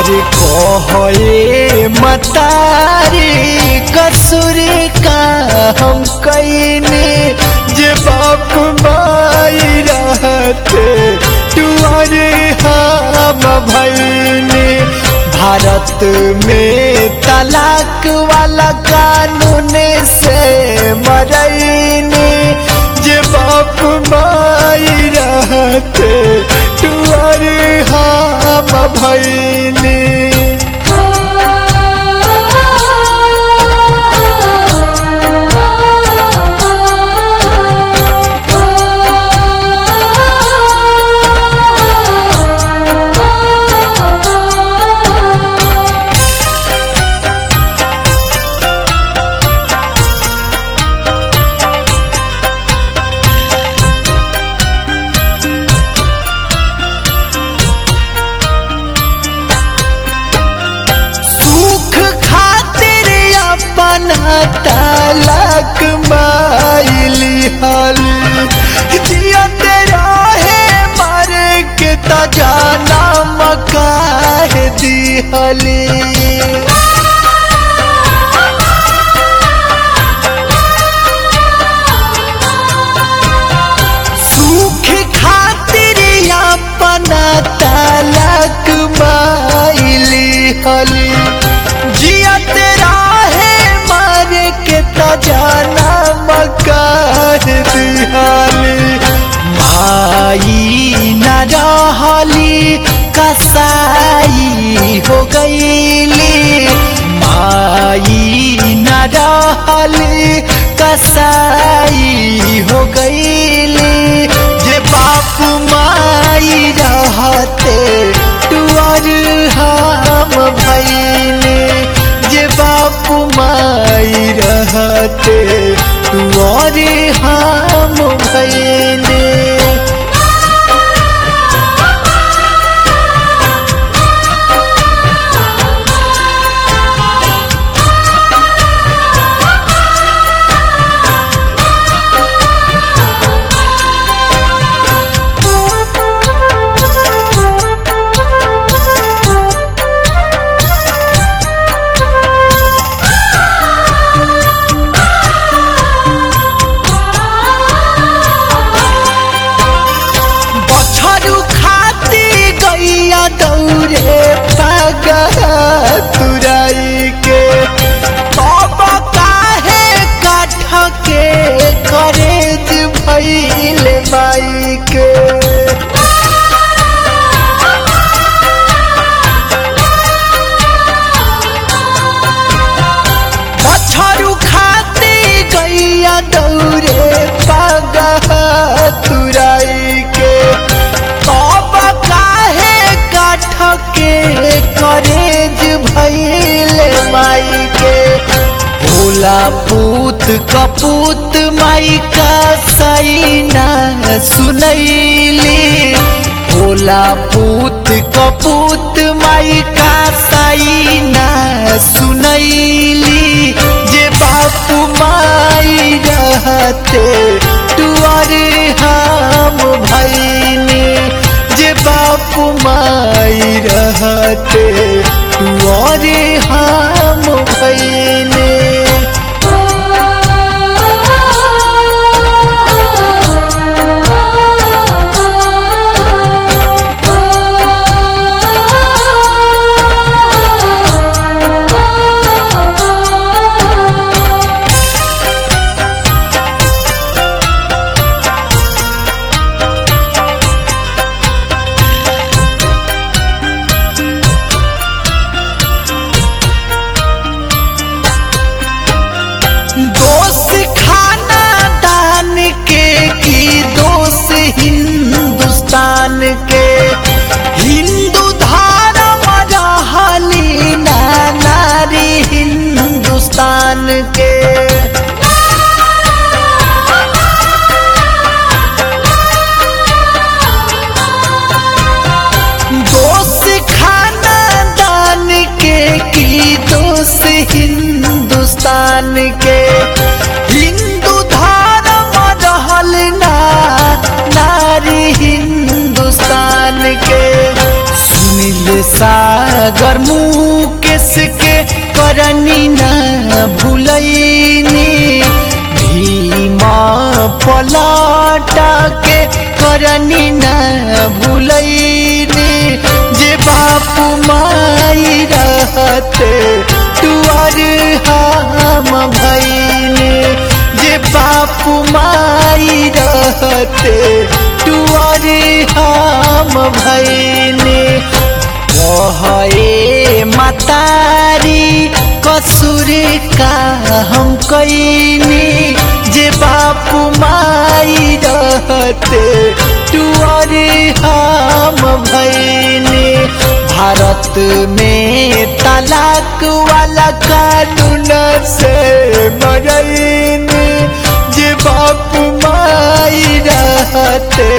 अरे कहे मतारी कसूर का हम कईने जे बाप माई रहते टुअरे हम भैने भारत में तलाक वाला कानून से मरैने जे बाप माई रहते टुअरे हम भैने सुख खातिर अपना तलक माइली हल जियत रहे मर के त जाना मकाह दिहली सुख खातिर अपना तलक माइली हली जियत राहे मर के त जाना मकार दिहाली माई न रहली कसाई हो गईली माई न रहली कसाई हो गईली जे बाप माई रहते टुअर हम भैने जे बाप माई रहते टुअर हम भैने बछरू खाती गैया दौरे पगा तुराई के बाबा काहे काठ के करेज भैल माई के बछरू खाती गैया दौरे पगा तुराई के बाबा काहे काठ के करेज भैल माई के भोला पूत कपूत माई का सैना सुनैली भोला पूत कपूत माई का सैना सुनैली जे बापू माई रहते टुअर हम भैनी जे बापू माई रहते टुअर हम भैनी दोस्त खाना दान के की दोस्त हिंदुस्तान के हिंदू धर्म रहली ना नारी हिंदुस्तान के दोस्त खाना दान के की दोस्त हिंदुस्तान के हिंदू धर्म रहल ना नारी हिंदुस्तान के सुनील सागर मुकेश के करनी न भूलैनी भीमा पलाटा के करनी न भूलैनी जे बापू माई रहते तुअर हम भैनी जे बापू माई रहते तुअर हम भैनी कहे मतारी कसूर का हम कैनी जे बापू माई रहते टुअर हम भैनी भारत में तलाक वाला कानून से मरैनी जे बापू माई रहते